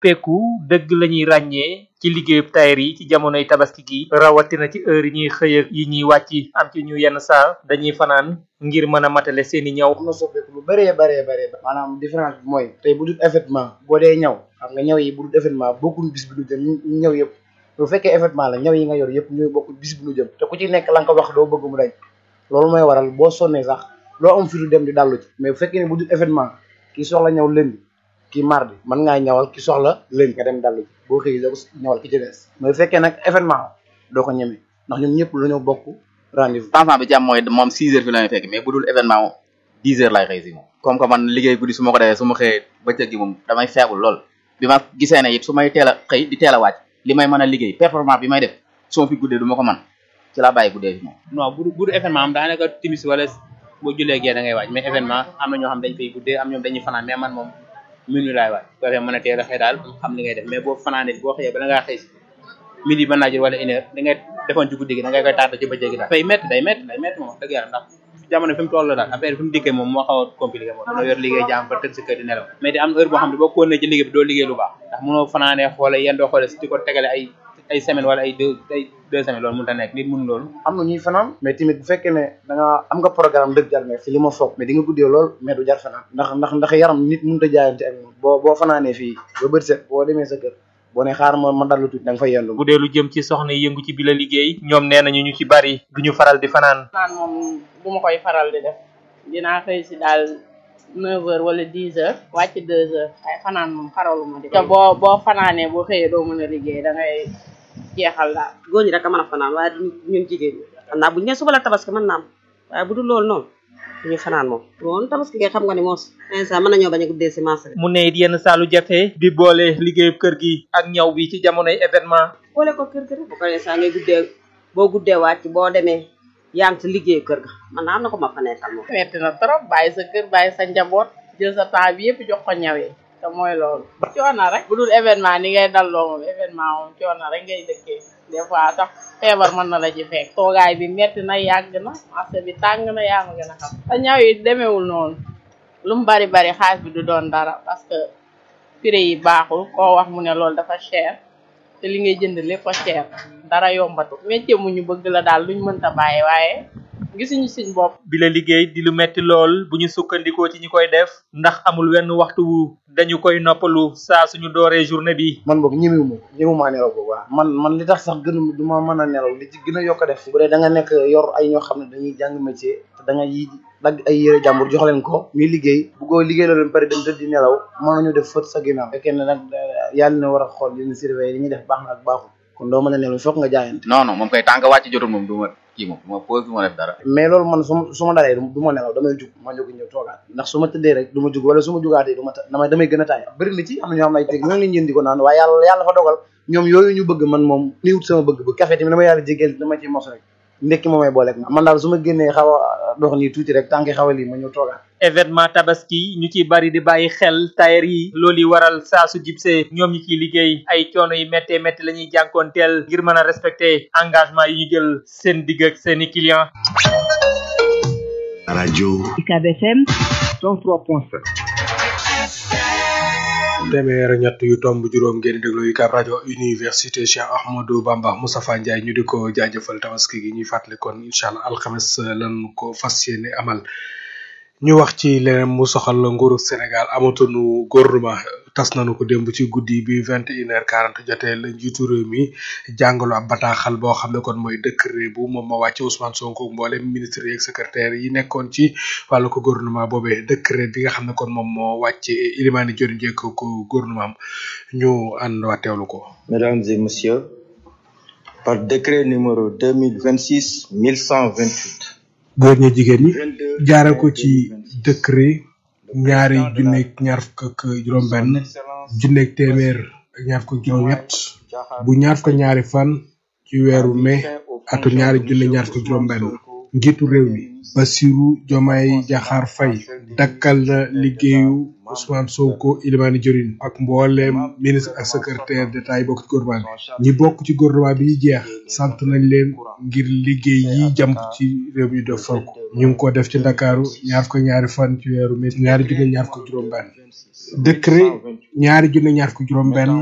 soppeeku dëgg la ñuy ràññee ci liggéeyub tailleur yi ci jamonoy tabaski gi rawatina ci heure yi ñuy xëy ak yi ñuy wàcc am ci ñu yenn saa dañuy fanaan ngir mën a matale seeni ñaw am na soppeeku lu bëree bëree bëree maanaam différence bi mooy tey bu dul événement boo dee ñaw xam nga ñaw yi bu dul événement bokkul bis bi lu jëm ñu ñaw yëpp bu fekkee événement la ñaw yi nga yor yëpp ñooy bokk bis bi lu jëm te ku ci nekk la nga ko wax doo bëgg mu dañ loolu mooy waral boo sonnee sax loo am fi lu dem di dallu ci mais bu fekkee ne bu dul événement ki soxla ñaw lundi ki mardi mën ngaa ñawal ki soxla lundi nga dem dallu ci boo xëy doo ko ñawal ki ci des mais bu fekkee nag événement doo ko ñeme ndax ñun ñëpp la ñoo bokk rendez-vous changement bi ci am mooy moom six heures fi la may fekk mais bu dul événement moom dix heures lay xëy si moom comme que man liggéey guddi su ma ko defee su ma xëyee bëccëg gi moom damay feebul lool bi ma gisee ne it su may teel a xëy di teel a wàcc li may mën a liggéey performance bi may def su ma fi guddee du ma ko mën ci laa bàyyi guddee fi moom non bu bu événement am daanaka timis wala boo jullee gee da ngay waaj mais événement am na ñoo xam dañ fay guddee am ñoom dañuy fanaan mais man moom minuit laay waaj bu defee mën a teel a xëy daal xam li ngay def mais boo fanaanee boo xëyee bala ngaa xëy si midi mën naa jël wala une heure da ngay defoon ci guddi gi da ngay koy tardé ci bëccëg gi daal day métti day métti day métti moom wax dëgg yàlla ndax jamono fi mu toll daal affaire fi mu dikkee moom moo xaw a compliqué moom mënoo yor liggéey jaam ba tëdd si kër di nelaw mais di am heure boo xam ne boo continué ci liggéey bi doo liggéey lu baax ndax mënoo fanaanee xoole yéen doo xoole si di ko tegale ay ay semaine wala ay deux ay deux semaines loolu mënut a nekk nit mun loolu am na ñuy fanaan mais tamit bu fekkee ne da nga am nga programme dëgg jar mais fi li ma foog mais di nga guddee lool mais du jar fanaan ndax ndax ndax yaram nit mënut a jaayante ak moom boo boo fanaanee fii ba bët set boo demee sa kër boo ne xaar ma ma dallu tuuti da nga fay yendu bu dee lu jëm ci soxna yi yëngu ci bi la liggéey ñoom nee nañu ñu ci bari duñu faral di fanaan naan moom bu ma koy faral di def dinaa xëy si daal neuf heures wala dix heures wàcc deux heures ay fanaan moom xaralu ma di te boo boo fanaanee boo xëyee doo mën a liggéey da ngay jeexal daal góor ñi rek a mën a fanaan waaye du ñun jigéen ñi xam naa bu ñu nee suba la tabaski mën naa am waaye bu dul loolu noonu duñu fanaan moom moom tabaski kay xam nga ni moos instant mën nañoo bañ a guddee si marché mu ne it yenn saalu jafe di boole liggéeyub kër gi ak ñaw bi ci jamonoy événement boole ko kër kër bu ko instant ngay guddee boo guddee wàcc boo demee yaa ngi ci liggéey kër ga man naa am na ko ma fa nekkal moom metti na trop bàyyi sa kër bàyyi sa njaboot jël sa temps bi yëpp jox ko ñawee te mooy loolu coono rek bu dul événement ni ngay dalloo moom événement moom coono rek ngay dëkkee des fois sax feebar mën na la ci fekk toogaay bi metti na yàgg na marché bi tàng na yaa ma gën a xam te ñaw yi demeewul noonu lu mu bari bari xaalis bi du doon dara parce que prix yi baaxul koo wax mu ne loolu dafa cher te li ngay jënd lépp a cher dara yombatu métier mu ñu bëgg la daal luñ mënta bàyyi waaye gisuñu suñ bopp bi la liggéey di lu metti lool bu ñu sukkandikoo ci ñi koy def ndax amul wenn waxtu wu dañu koy noppalu saa suñu dooree journée bi man boog ñemewu ma ñemewu maa nelaw boobu waaw man man li tax sax gën du ma mën a nelaw li ci gën a yokk a def bu dee da nga nekk yor ay ñoo xam ne dañuy jàng métier te da nga yi dagg ay yére jàmbur jox leen ko ñuy liggéey bu ko liggéey la leen pare dem tëdd di nelaw mën nañu def fët sa ginnaaw fekkee ne nag yàlla na war a xool leen surveiller li ñuy def baax na ak baaxul kon doo mën a nelaw foog nga jaayante non non moom kay tànk wàcc jotul moom du ma kii moom du ma pause du ma def dara mais loolu man su ma su ma dalee du ma nelaw damay jug ma jóg ñëw toogaat ndax su ma tëddee rek du ma jug wala su ma jugaatee du ma ta damay damay gën a taay bëri na ci am na ñoo xam ay teg ñoo ngi leen di ko naan waaye yàlla yàlla fa dogal ñoom yooyu ñu bëgg man moom ni wut sama bëgg bëgg café tamit dama yàlla jégeel dama ci mos rek ndekki moom may booleeg ma man daal su ma génnee xaw a dox nii tuuti rek tànki xaw a lii ma ñëw toogaat événement tabaski ñu ci bari di bàyyi xel tailleur yi loolu yi waral saa su jibsee ñoom ñi ciy liggéey ay coono yi méttee métti la ñuy jànkoonteel ngir mën a respecter engagement yi ñu jël seen digg ak seeni client rajo UCAB FM 103.7 téeméer ñett yu tomb juróom ngeen di déglu UCAB rajo université Cheikh Ahmadou Bamba Moustapha Ndiaye ñu di ko jaajëfal tabaski gi ñuy fàttali kon incha allah alxames lan ko fas yéene amal ñu wax ci leneen mu soxal nguuru Sénégal amatunu gouvernement tas nañu ko démb ci guddi bi vingt et une heure quarante jotee la njiitu réew mi jàngalu ab bataaxal boo xam ne kon mooy décret bu moom ma wàcce Ousmane Sonko mboolem ministre yeeg secrétaire yi nekkoon ci wàllu ko gouvernement boobee décret bi nga xam ne kon moom moo wàcce Ilimani Dior Ndiek ko gouvernement am ñu ànd waa teewlu ko. Mesdames et messieurs, par décret numéro deux mille vingt six mille cent vingt huit. góor ñi jigéen ñi jaare ko ci décret ñaari junneeg ñaar fukk ak juróom-benn junneeg téeméer ak ñaar fukk ak juróom-ñett bu ñaar fukk ak ñaari fan ci weeru mai atu ñaari junne ñaar fukk ak juróom-benn njiitu réew mi Bassirou Diomaye Diakhar Faye dakkal na liggéeyu Ousmane Sonko Ilimani Diorin ak mbooleem ministre ak secrétaire d'état yi bokk ci gouvernement bi ñi bokk ci gouvernement bi jeex sant nañ leen ngir liggéey yi jàmp ci réew mi def fal ko ñu ngi ko def ci Ndakaaru ñaar ko ñaari fan ci weeru mai ñaari junne ñaar ko juróom benn décret ñaari junne ñaar ko juróom benn